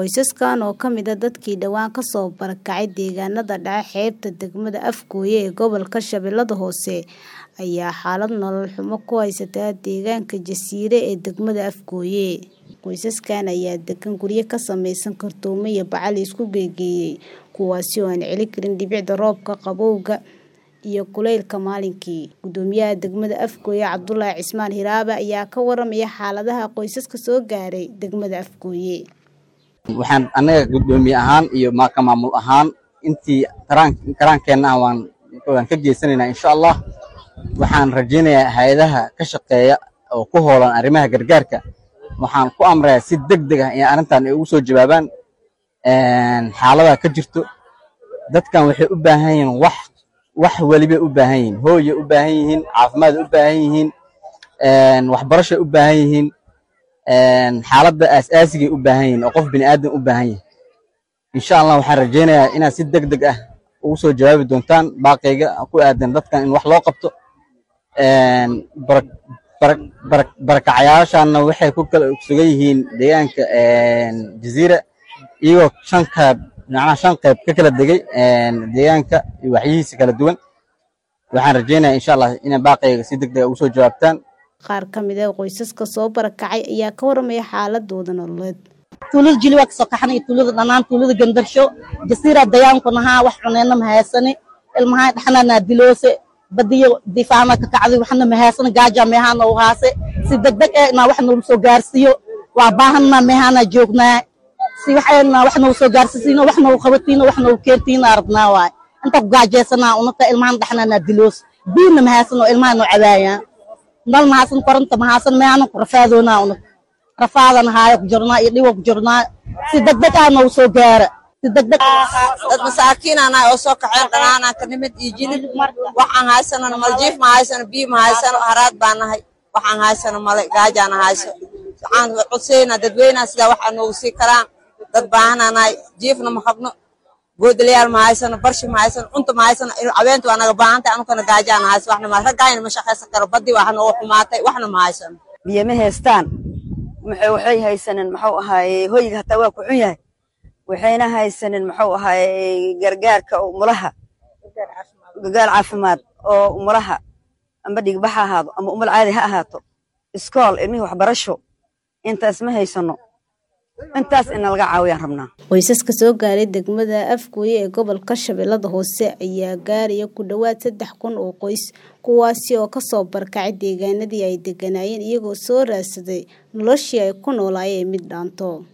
Qoysaskan oo ka mid ah dadkii dhawaan ka soo barakacay deegaanada dhaca xeebta degmada Afgoye ee gobolka Shabeellaha Hoose ayaa xaalad nolol xumo ku haysta deegaanka Jasiire ee degmada Afgoye. Qoysaskan ayaa degan guryo ka samaysan kartoomo iyo bacaha la isku geeyay, kuwaas oo aan celin karin dhibicda roobka, qabowga iyo kulaylka maalintii. Guddoomiyaha degmada Afgoye Cabdulaahi Cismaan Hiraabe ayaa ka warramaya xaaladaha qoysaska soo gaaray degmada Afgoye. waxaan annaga guddoomiye ahaan iyo ka maamul ahaan intii karaankeenna ah waan waan ka geysanaynaa insha allah waxaan rajaynayaa hay-adaha ka shaqeeya oo ku hoolan arrimaha gargaarka waxaan ku amrayaa si deg deg ah in arrintan ay ugu soo jawaabaan xaalada ka jirto dadkan waxay u baahan yihiin wax wax welibay u baahan yihiin hooyay u baahan yihiin caafimaad u baahan yihiin waxbarashay u baahan yihiin xaaladda aas-aasigay u baahan yihiin oo qof bini aadan u baahan yahay insha allah waxaan rajaynayaa inaad si deg deg ah ugu soo jawaabi doontaan baaqayga ku aadan dadkan in wax loo qabto barakacayaashaana waxay ku kala sugan yihiin deegaanka jasiira iyagoo shan qayb macnaha shan qayb ka kala degay deegaanka iyo waxyihiisa kala duwan waxaan rajaynayaa insha allah inay baaqayga si deg deg ugu soo jawaabtaan Qaar ka mid ah qoysaska soo barakacay ayaa ka warramaya xaaladooda nololeed. tuulada jili waa kasoo kaxnay tuulada dhanaan tuulada gandarsho jasiira dayaanku nahaa wax cuneyna mahaysani ilmahaa dhaxnana diloose badiyo difaana ka kacday waxna mahaysani gaaja meehana u haase si degdeg eh inaa wax noogu soo gaarsiiyo waa baahanna meehana joognaa si waxayna wax noogu soo gaarsiisiino wax noogu qabatiino wax noogu keentiina arabnaa waay inta ku gaajeysanaa unata ilmahan dhaxnana diloos biina mahaysano ilmaha noo cabaayaan nal mahaasan koronta mahaasan meehana ku rafaadoonaa unata rafaadan haayo ku jirnaa iyo dhiwo ku jirnaa si degdeg ah noogu soo gaara si degdeg dad masaakiin anahay oo soo kaxeen dhanaanaan ka nimid iyo jilib waxaan haysano maljiif ma haysano biyo ma haysano haraad baa nahay waxaan haysano male gaajaana hayso waxaan codsaynaa dadweynaha sidaa waxaa noogu sii karaan dad baahanaa nahay jiifna ma qabno boodalayaal ma haysano barshi ma haysano cunta ma haysano cabeenta waa naga baahantahay anukana gaajaana hayso waxna ma raggaayna ma shaqaysan karo badii waa noogu xumaatay waxna ma haysano biyo ma haystaan waxay haysanin muxuu ahaaye hoyga hataa waa ku xun yahay waxayna haysanin muxuu ahaaye gargaarka umulaha gargaar caafimaad oo umulaha amba dhigba ha ahaado ama umul caadi ha ahaato iskool ilmihii waxbarasho intaas ma haysano intaas ina laga caawiyaan rabnaa Qoysaska soo gaaray degmada Afgoye ee gobolka Shabeellaha Hoose ayaa gaaraya ku dhawaad saddex kun oo qoys kuwaasi oo ka soo barakacay deegaanadii ay deganaayeen iyagoo soo raadsaday noloshii ay ku noolaayeen mid dhaanto